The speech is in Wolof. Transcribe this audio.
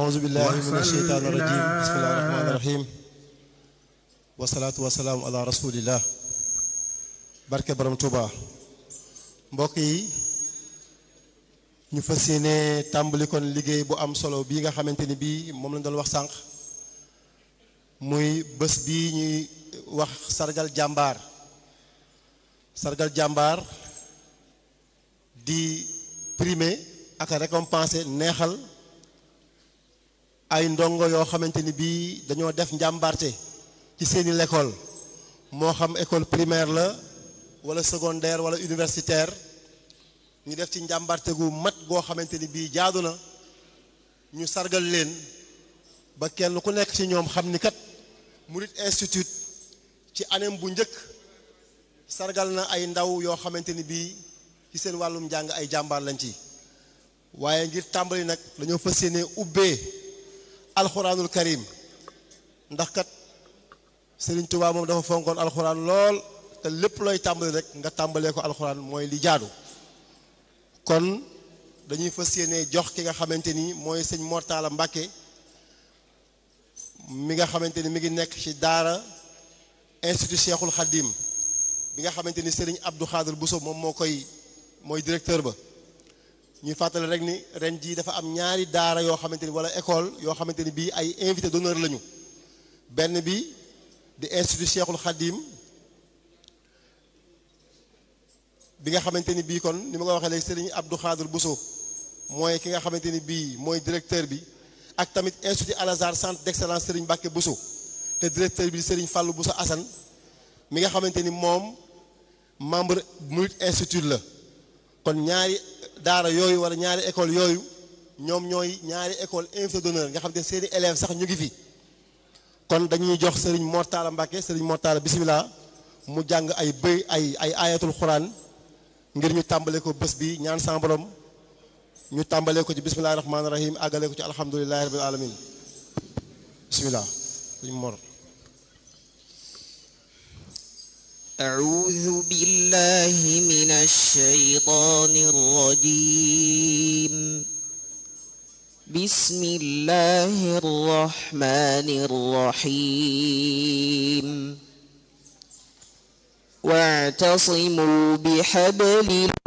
أعوذ بالله من الشيطان الرجيم بسم الله الرحمن الرحيم والصلاة والسلام على رسول الله barke borom Touba mbokk yi ñu fas yéene tàmbali kon liggéey bu am solo bii nga xamante ni bii moom lañ doon wax sànq muy bés bii ñuy wax sargal jàmbaar sargal jàmbaar di primer ak récompenser neexal ay ndongo yoo xamante ni bii dañoo def njàmbaarte ci seeni l'école moo xam école primaire la wala secondaire wala universitaire ñu def ci njàmbarte gu mat goo xamante ni bii jaadu na ñu sargal leen ba kenn ku nekk ci ñoom xam ni kat Murid Institute ci anem bu njëkk sargal na ay ndaw yoo xamante ni bii ci seen wàllum njàng ay jàmbaar lañ ci waaye ngir tàmbali nag dañoo fas yéene ubbee alxuraanul karim ndax kat Serigne Touba moom dafa fonkoon alxuraan lool te lépp looy tàmbali rek nga tàmbalee ko alxuraan mooy li jaadu kon dañuy fas yéene jox ki nga xamante ni mooy sëñ Mortala Mbàkke mi nga xamante ni mi ngi nekk ci daara institut Cheikhul Khadim bi nga xamante ni Serigne Abdou Khadir Bousso moom moo koy mooy directeur ba ñuy fàttali rek ni ren jii dafa am ñaari daara yoo xamante ni wala école yoo xamante ni bii ay invité d'honneur lañu benn bi di institut Cheikhul Khadim bi nga xamante ni bii kon ni ma ko waxee léegi Serigne Abdou Khadir Bousso mooy ki nga xamante ni bii mooy directeur bi ak tamit institut Al Azhar centre d'excellence Serigne Mbacké Bousso te directeur bi Serigne Fallou Bousso Assane mi nga xamante ni moom membre Murid Institute la kon ñaari daara yooyu wala ñaari école yooyu ñoom ñooy ñaari école invité d'honneur nga xamante ni seeni élèves sax ñu ngi fi kon dañuy jox Serigne Mortala Mbacké Serigne Mortala bismillah mu jàng ay bëy ay ay ayatul xuraan ngir ñu tàmbale ko bés bi ñaan sa borom ñu tàmbalee ko ci bismillahi rahmaani rahim àggale ko ci alhamdulillahi rabbil alamin bismillah Serigne Mor أعوذ بالله من الشيطان الرجيم بسم الله الرحمن الرحيم واعتصموا بحبل